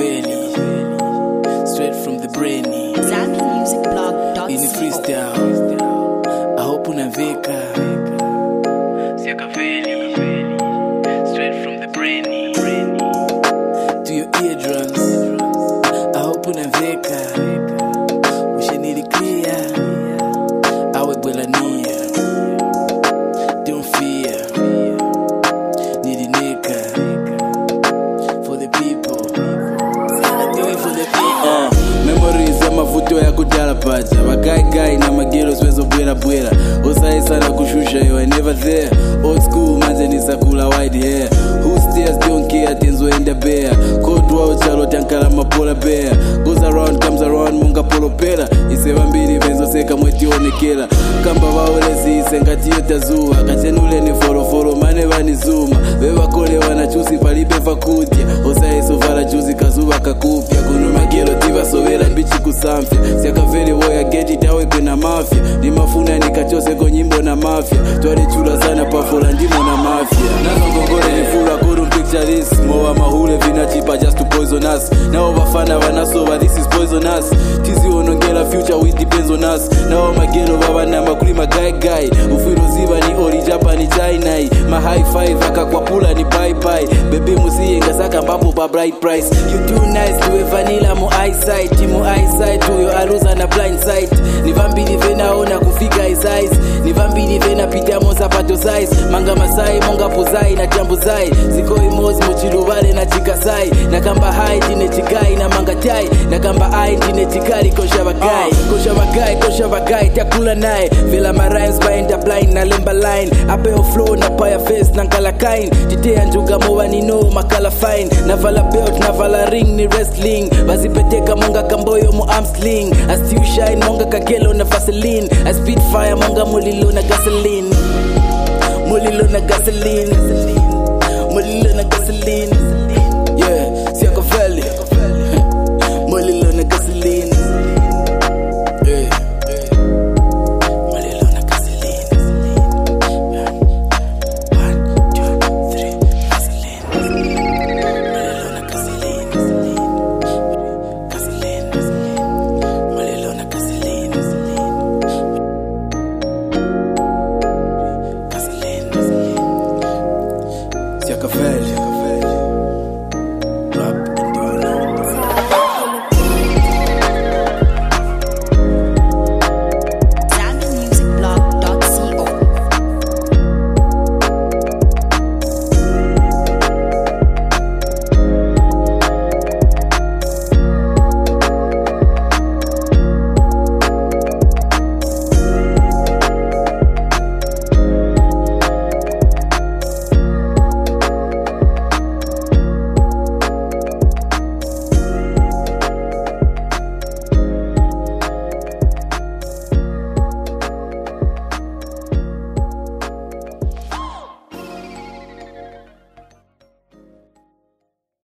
Siakaveli, straight from the brainy. ZambiMusicBlog.co. Ini freestyle. I hope unaveka. Siakaveli, straight from the brainy. To your eardrums. I hope unaveka. Ushenili clear. Awe bwelania. Don't fear. Nilinika. For the people. I do it for the people. Uh, memories ya mavuto ya kudala pacha vakaigai na magelo siwezobwelabwela osaisa na kushusha yo I never there old school manje nisakula wide hair who stares don't care tenzoenda bea cold wao chalo tankala mapola bea goes around comes around munga polopela iseva mbili venzoseka mwetionekela kamba vaolezise ngatiyo tazuva kachenuleni folofolo mane vanizuma vevakole wanachusi palibe vakudya osaisovala chuzi kazuva kakupya kuno magelo tivasovela mbichi kusamfya siakavele voya geti tawe kwena mafya nimafuna nikachoseko nyimbo na mafya twalichula sana pafola ndimo na mafya nazongongole nifula kurum picture this mowa mahule vinachipa just to poison us nao vafana vanasova this is poisonous tizionongela future with depends on us nao magelo vavanamba kuli magaigai ufwiroziva ni orijapa ni chainai mahigh five akakwapula ni baibai bebi musiyenga saka mbapo pa bright price you too nice tuwe vanila mu eyesight mu eyesight uyo aluza na blind sight ni vambili venaona kufika his eyes ni vambili venapitamo sapato size manga masai monga puzai na tambuzai ziko imozi muchiluvale na chikasai nakamba hai ndine chigai na manga tai nakamba ai ndine chikali kosha vagai kosha vagai kosha vagai takula naye vela marimes baenda blind na lemba line apeo flow na paya face na nkala kain titea njuga mowa nino makala fine navala belt navala ring ni wrestling vazipeteka monga kamboyo mu armsling astiu shine monga kagelo na vaseline a speed fire monga mulilo na gasoline mulilo na gasoline